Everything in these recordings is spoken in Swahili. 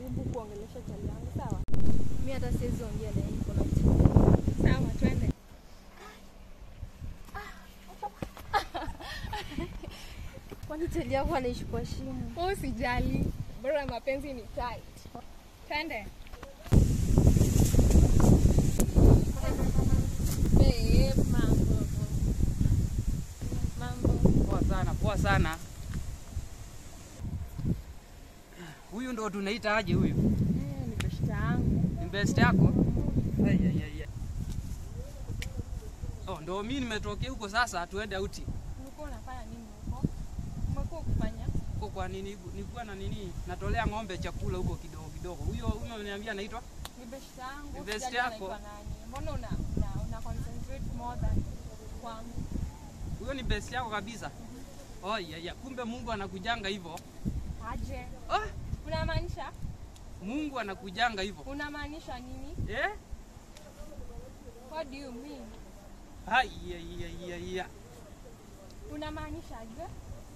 jaribu kuongelesha chali yangu sawa? Mimi hata siwezi ongea na yeye, niko na uchungu. Sawa, twende. Kwani chali yako anaishi kwa shimo? Wewe usijali, bora mapenzi ni tight. Twende. Babe, mambo. Mambo. Poa sana, poa sana. Huyu ndo tunaita aje huyu? Eh, ni beshte yangu. Ni best yako? Ai, ai, ai, ai. Oh, ndo mimi nimetokea huko sasa tuende auti. Ulikuwa unafanya nini huko? Umekuwa ukifanya? Huko kwa nini? Nilikuwa na nini? Natolea ng'ombe chakula huko kidogo kidogo. Huyo huyo unaniambia anaitwa? Ni beshte yangu. Ni beshte Usijali yako? anaitwa nani. Mbona una, una, una concentrate more than kwangu? Huyo ni best yako kabisa. Oh, ya, ya. Kumbe Mungu anakujanga hivyo. Aje. Oh, Unamaanisha? Mungu anakujanga hivyo. Unamaanisha nini? Eh? What do you mean? Hai, ya, ya, ya, ya. Unamaanisha aje?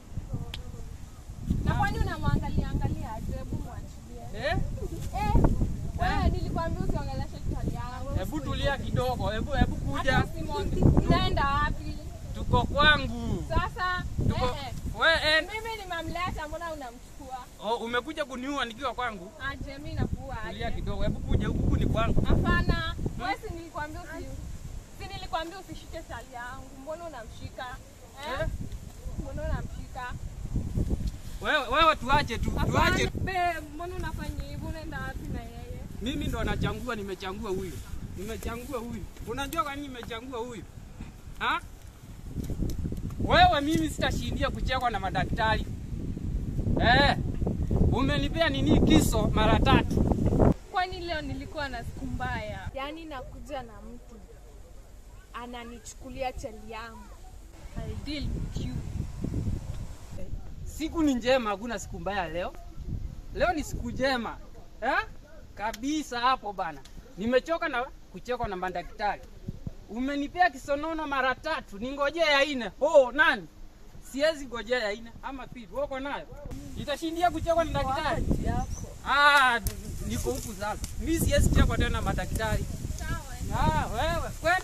Na kwani unamwangalia angalia aje? Hebu mwachilie. Eh? Eh, wewe nilikwambia usiongeleshe chali yangu. Hebu tulia kidogo. Hebu hebu kuja. Hata usimwonge- Unaenda wapi? Tuko kwangu. Sasa Tuko eh, eh. we en. Mimi nimemleta, mbona unamchukua? Oh, umekuja kuniua nikiwa kwangu. Aje, mimi nakuua Tulia aje? kidogo. Hebu kuja huku huku ni kwangu. Hapana, wewe si nilikwambia usi si nilikwambia usishike chali yangu. Mbona unamshika? Eh? Eh? Mbona unamshika? Wewe wewe tuache tu. Hapana, Tuache. babe, mbona unafanya hivyo? Unaenda wapi na yeye? Mimi ndo nachangua, nimechangua huyu. Nimechangua huyu. Unajua kwa nini nimechangua huyu? Ha? Wewe mimi sitashindia kuchekwa na madaktari. Eh. Umenipea nini kiso mara tatu? Kwani leo nilikuwa na siku mbaya? Yaani nakuja na mtu ananichukulia chali yangu. I deal with you. Siku ni njema, hakuna siku mbaya leo. Leo ni siku njema. Eh? Kabisa hapo bana. Nimechoka na kuchekwa na madaktari. Umenipea kisonono mara tatu, ningojee ya ine. Oh, nani? Siwezi ngojea ya ine ama pili. Wako nayo? Nitashindia kuchekwa na daktari. Wakati yako. Ah, niko huku sasa. Mimi siwezi chekwa tena na madaktari. Sawa. Ah, wewe kwenda